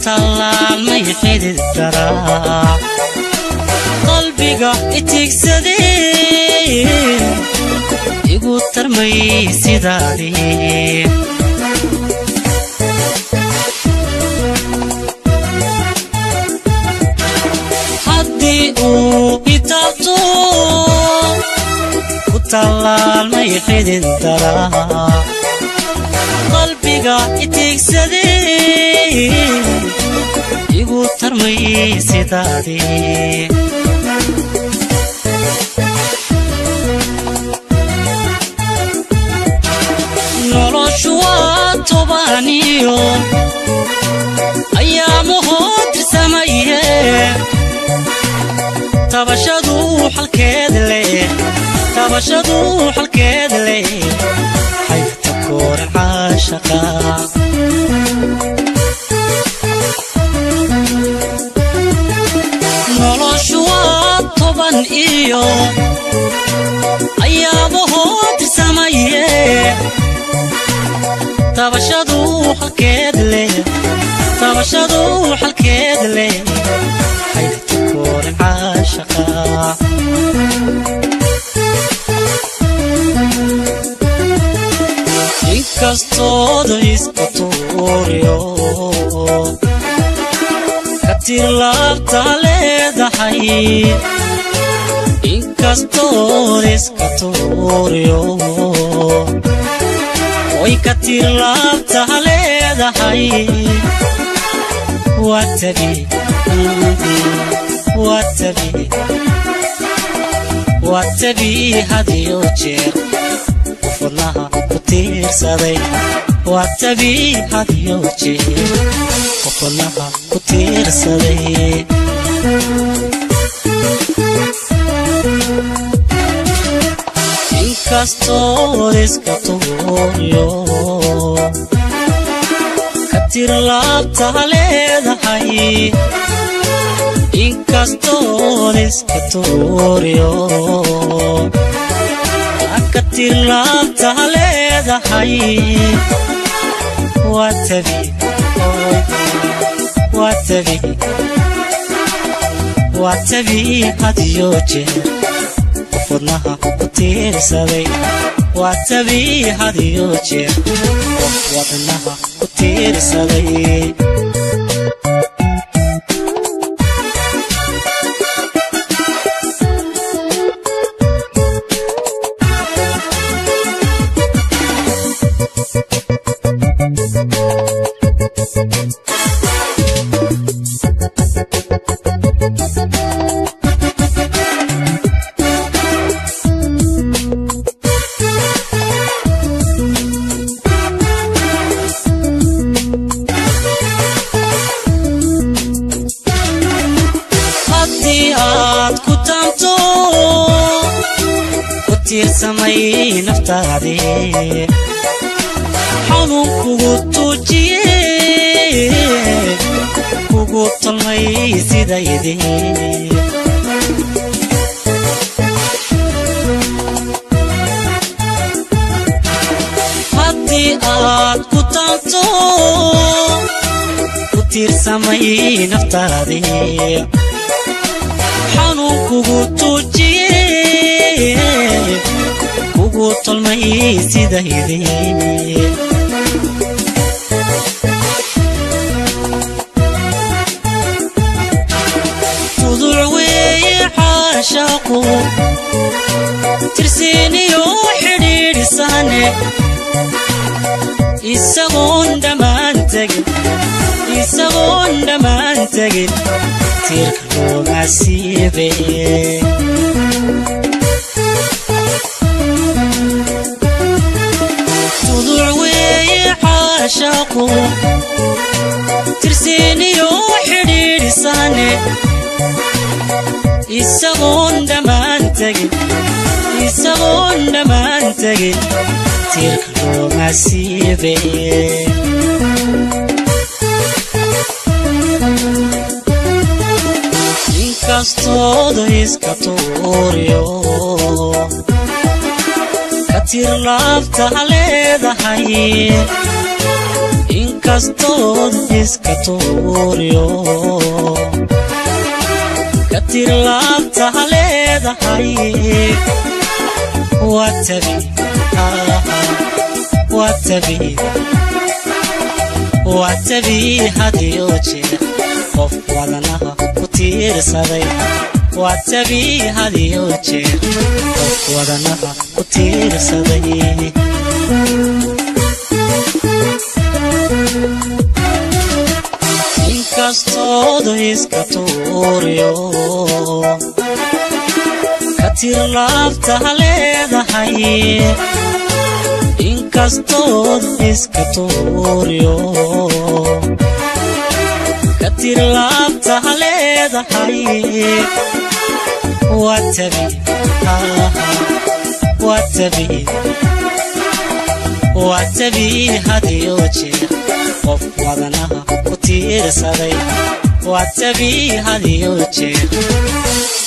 tallaalmay xidid daraa qalbiga itigsadee igu tarmay sidaadii haddii uu itaabto ku tallaalmay xidid daraa qalbiga itigsadee igu tarmay sidaadii noloshu waa tobaniyo ayaamahoo tirsamaye tabashadu xalkeed leh tabashadu xalkeed leh xaybta kooran caashaqa noloshu waa toban iyo ayaabahoo tirsamaye tabashadu xalkeed leh tabashadu xalkeed leh xaybta kooran caashaqa inkastooda iska tuuriyo katir laabta leedahay inkastooda iska tuuriyo way katir laabta leedahay watabi watabi watabi hadiyo jeer qofwadnaha ku tiirsaday watabi hadiyo jeer qofwadnaha ku tiirsaday inkastood iska tuuriyo katir laabta leedahay inkastood iska tuuriyo katir laabta leedahay watabi watabi watabi hadiyo jeer wadnaha ku tiirsaday watabi hadiyo jeer qof wadnaha ku tiirsaday haddii aad ku taanto ku tiirsamay naftaadii xanuun kugu tuujiye kugu tolmay sidaydii haddii aad ku taanto ku tiirsamay naftaadii xanuun kugu tuujiye kugu tolmay sidaydii tuduc weeye caashaaqu tirsiiniyo xidhiidhisane isagoon dhammaan tegin isagoon dhammaan tegin tiirka looma siibe tuduc weeye caashaaqu tirsiiniyo xidhiidhisane isagoon dhammaan tegin isagoon dhammaan tegin tiirka looma siibe inkastooda iska tuuriyo katir laabta leedahay inkastood iska tuuriyo ka tir laabtaha leedahay waa tabi waa tabi waa tabi hadiyo jeer qof wadanaha ku tiirsaday waa tabi hadiyo jeer qof wadanaha ku tiirsaday inkastoodu iska tuuriyo ka tir laabtaha leedahay inkastood iska tuuriyo ka tir laabtaha leedahay waa tabi waa tabi waa tabi hadiyo jeer qof wadanaha ku tiirsaday waa tabi hadiyo jeer